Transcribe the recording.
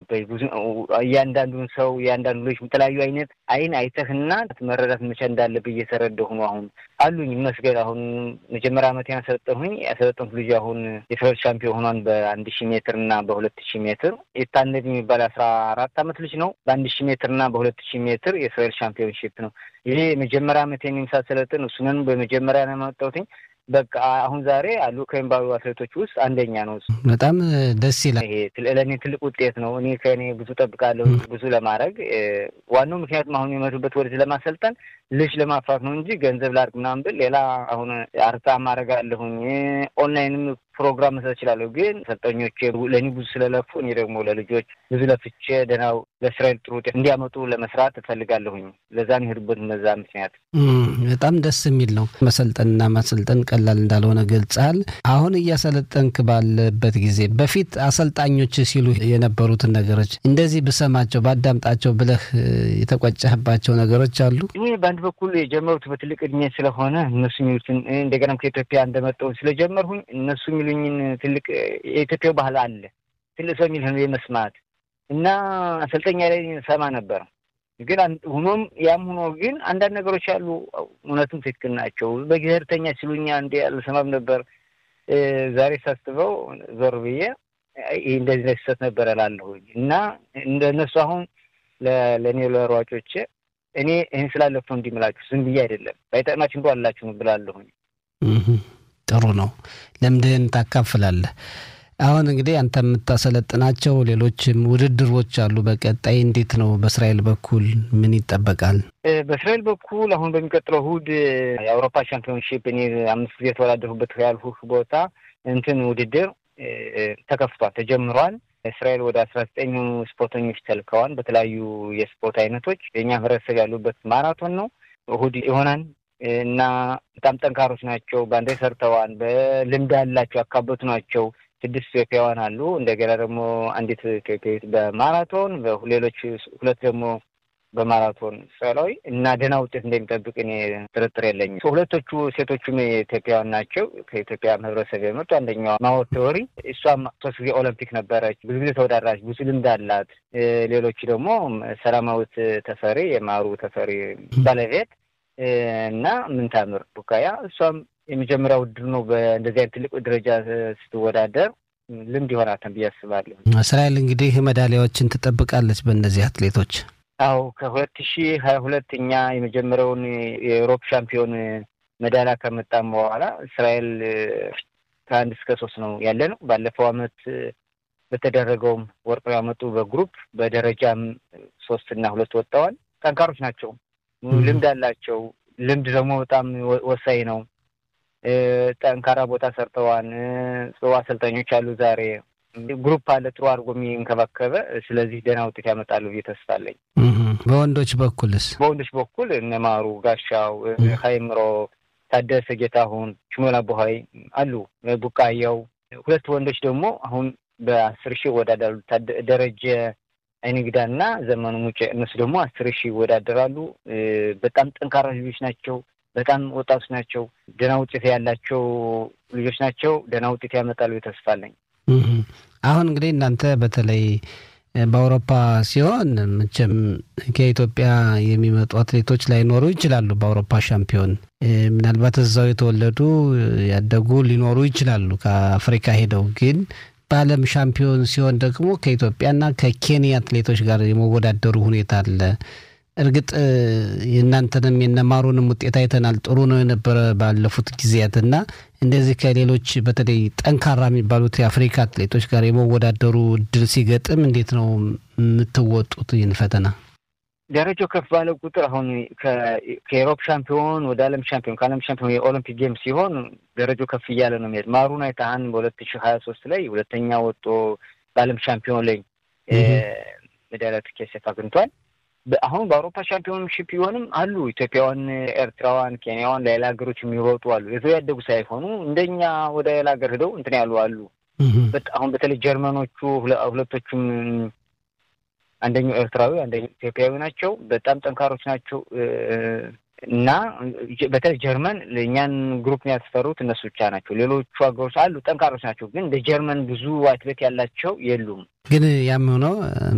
ብዙ እያንዳንዱን ሰው እያንዳንዱ ልጅ የተለያዩ አይነት አይን አይተህና መረዳት መቻ እንዳለብህ እየተረዳሁ ነው። አሁን አሉኝ መስገድ አሁን መጀመሪያ ዓመት ያሰለጠንሁኝ ያሰለጠንኩ ልጅ አሁን የፈረንጅ ሻምፒዮን ሆኗን በአንድ ሺህ ሜትር እና በሁለት ሺህ ሜትር የታነድ የሚባል አስራ አራት ዓመት ልጅ ነው። በአንድ ሺህ ሜትር እና በሁለት ሺህ ሜትር የእስራኤል ሻምፒዮንሺፕ ነው። ይሄ የመጀመሪያ ዓመት የሚሳሰለጥን እሱንን በመጀመሪያ ነው የማወጣሁትኝ። በቃ አሁን ዛሬ አሉ ከሚባሉ አትሌቶች ውስጥ አንደኛ ነው። በጣም ደስ ይላል። ይሄ ለእኔ ትልቅ ውጤት ነው። እኔ ከእኔ ብዙ ጠብቃለሁ ብዙ ለማድረግ ዋናው ምክንያቱም አሁን የመጡበት ወደዚህ ለማሰልጠን ልጅ ለማፍራት ነው እንጂ ገንዘብ ላድርግ ምናምን ብል ሌላ አሁን አርታ ማድረግ አለሁኝ ኦንላይንም ፕሮግራም መስራት እችላለሁ። ግን ሰልጠኞች ለእኔ ብዙ ስለለፉ እኔ ደግሞ ለልጆች ብዙ ለፍቼ ደህናው ለእስራኤል ጥሩ ውጤት እንዲያመጡ ለመስራት እፈልጋለሁኝ። ለዛ ነው የሄዱበት በዛ ምክንያት። በጣም ደስ የሚል ነው። መሰልጠንና ማሰልጠን ቀላል እንዳልሆነ ገልጸሃል። አሁን እያሰለጠንክ ባለበት ጊዜ በፊት አሰልጣኞች ሲሉ የነበሩትን ነገሮች እንደዚህ ብሰማቸው ባዳምጣቸው ብለህ የተቆጨህባቸው ነገሮች አሉ? ይህ በአንድ በኩል የጀመሩት በትልቅ እድሜ ስለሆነ እነሱ የሚሉትን እንደገናም ከኢትዮጵያ እንደመጣሁ ስለጀመርሁኝ እነሱ የሚሉኝን ትልቅ የኢትዮጵያው ባህል አለ ትልቅ ሰው የሚልህን የመስማት እና አሰልጠኛ ላይ ሰማ ነበር። ግን ሆኖም ያም ሆኖ ግን አንዳንድ ነገሮች አሉ እውነቱም ትክክል ናቸው። በጊዜርተኛ ሲሉኛ እንዲ አልሰማም ነበር። ዛሬ ሳስበው ዞር ብዬ ይህ እንደዚህ ነው ስህተት ነበር እላለሁኝ እና እንደነሱ አሁን ለእኔ ለሯጮቼ እኔ ይህን ስላለፈው እንዲምላችሁ ዝም ብዬ አይደለም ባይጠቅማችሁ እንኳ አላችሁ ብላለሁኝ። ጥሩ ነው። ልምድህን ታካፍላለህ። አሁን እንግዲህ አንተ የምታሰለጥናቸው ሌሎችም ውድድሮች አሉ። በቀጣይ እንዴት ነው? በእስራኤል በኩል ምን ይጠበቃል? በእስራኤል በኩል አሁን በሚቀጥለው እሑድ የአውሮፓ ሻምፒዮንሺፕ እኔ አምስት ጊዜ የተወዳደርሁበት ያልሁህ ቦታ እንትን ውድድር ተከፍቷል፣ ተጀምሯል። እስራኤል ወደ አስራ ዘጠኝ ስፖርተኞች ተልከዋል በተለያዩ የስፖርት አይነቶች። የእኛ ህብረተሰብ ያሉበት ማራቶን ነው። እሑድ ይሆናል እና በጣም ጠንካሮች ናቸው። በአንዴ ሰርተዋል። በልምድ ያላቸው ያካበቱ ናቸው። ስድስት ኢትዮጵያውያን አሉ። እንደገና ደግሞ አንዲት ኢትዮጵያዊት በማራቶን ሌሎች ሁለት ደግሞ በማራቶን እስራኤላዊ እና ደህና ውጤት እንደሚጠብቅ እኔ ጥርጥር የለኝም። ሁለቶቹ ሴቶቹም ኢትዮጵያውያን ናቸው። ከኢትዮጵያ ህብረተሰብ የመጡ አንደኛዋ ማወት ተወሪ እሷም ሶስት ጊዜ ኦሎምፒክ ነበረች። ብዙ ጊዜ ተወዳድራች፣ ብዙ ልምድ አላት። ሌሎቹ ደግሞ ሰላማዊት ተፈሪ የማሩ ተፈሪ ባለቤት እና ምንታምር ቡካያ እሷም የመጀመሪያ ውድድር ነው። በእንደዚህ አይነት ትልቅ ደረጃ ስትወዳደር ልምድ ይሆናታል ብዬ አስባለሁ። እስራኤል እንግዲህ ሜዳሊያዎችን ትጠብቃለች በእነዚህ አትሌቶች። አዎ ከሁለት ሺህ ሀያ ሁለት እኛ የመጀመሪያውን የአውሮፓ ሻምፒዮን ሜዳሊያ ከመጣም በኋላ እስራኤል ከአንድ እስከ ሶስት ነው ያለ ነው። ባለፈው አመት በተደረገውም ወርቅ ያመጡ በግሩፕ በደረጃም ሶስት እና ሁለት ወጥተዋል። ጠንካሮች ናቸው። ልምድ አላቸው። ልምድ ደግሞ በጣም ወሳኝ ነው። ጠንካራ ቦታ ሰርተዋል። ጽዋ አሰልጣኞች አሉ። ዛሬ ግሩፕ አለ ጥሩ አድርጎ የሚንከባከበ። ስለዚህ ደህና ውጤት ያመጣሉ ብዬ ተስፋ አለኝ። በወንዶች በኩልስ? በወንዶች በኩል እነማሩ ጋሻው፣ ሀይምሮ ታደሰ፣ ጌታሁን፣ ሽሞላ ቦሀይ አሉ። ቡቃያው ሁለት ወንዶች ደግሞ አሁን በአስር ሺህ ይወዳደራሉ። ደረጀ አይንግዳና ዘመኑ ሙጬ እነሱ ደግሞ አስር ሺህ ይወዳደራሉ። በጣም ጠንካራ ልጆች ናቸው። በጣም ወጣቶች ናቸው። ደህና ውጤት ያላቸው ልጆች ናቸው። ደህና ውጤት ያመጣሉ ተስፋ አለኝ። አሁን እንግዲህ እናንተ በተለይ በአውሮፓ ሲሆን መቼም ከኢትዮጵያ የሚመጡ አትሌቶች ላይኖሩ ይችላሉ። በአውሮፓ ሻምፒዮን ምናልባት እዛው የተወለዱ ያደጉ ሊኖሩ ይችላሉ ከአፍሪካ ሄደው ግን በዓለም ሻምፒዮን ሲሆን ደግሞ ከኢትዮጵያና ከኬንያ አትሌቶች ጋር የመወዳደሩ ሁኔታ አለ። እርግጥ የእናንተንም የነማሩንም ውጤት አይተናል። ጥሩ ነው የነበረ ባለፉት ጊዜያት እና እንደዚህ ከሌሎች በተለይ ጠንካራ የሚባሉት የአፍሪካ አትሌቶች ጋር የመወዳደሩ እድል ሲገጥም እንዴት ነው የምትወጡት ይህን ፈተና? ደረጃው ከፍ ባለ ቁጥር አሁን ከኤሮፕ ሻምፒዮን ወደ ዓለም ሻምፒዮን ከዓለም ሻምፒዮን የኦሎምፒክ ጌም ሲሆን ደረጃው ከፍ እያለ ነው የሚሄድ። ማሩን አይተሃን በሁለት ሺህ ሀያ ሶስት ላይ ሁለተኛ ወጦ በዓለም ሻምፒዮን ላይ ሜዳሊያ ትኬት አግኝቷል። አሁን በአውሮፓ ሻምፒዮንሺፕ ቢሆንም አሉ ኢትዮጵያውያን፣ ኤርትራውያን፣ ኬንያውያን ሌላ ሀገሮች የሚሮጡ አሉ። የዘው ያደጉ ሳይሆኑ እንደኛ ወደ ሌላ ሀገር ሄደው እንትን ያሉ አሉ። አሁን በተለይ ጀርመኖቹ ሁለቶቹም አንደኛው ኤርትራዊ አንደኛው ኢትዮጵያዊ ናቸው። በጣም ጠንካሮች ናቸው እና በተለይ ጀርመን እኛን ግሩፕ ያስፈሩት እነሱ ብቻ ናቸው። ሌሎቹ ሀገሮች አሉ ጠንካሮች ናቸው፣ ግን እንደ ጀርመን ብዙ አትሌት ያላቸው የሉም። ግን ያም ሆኖ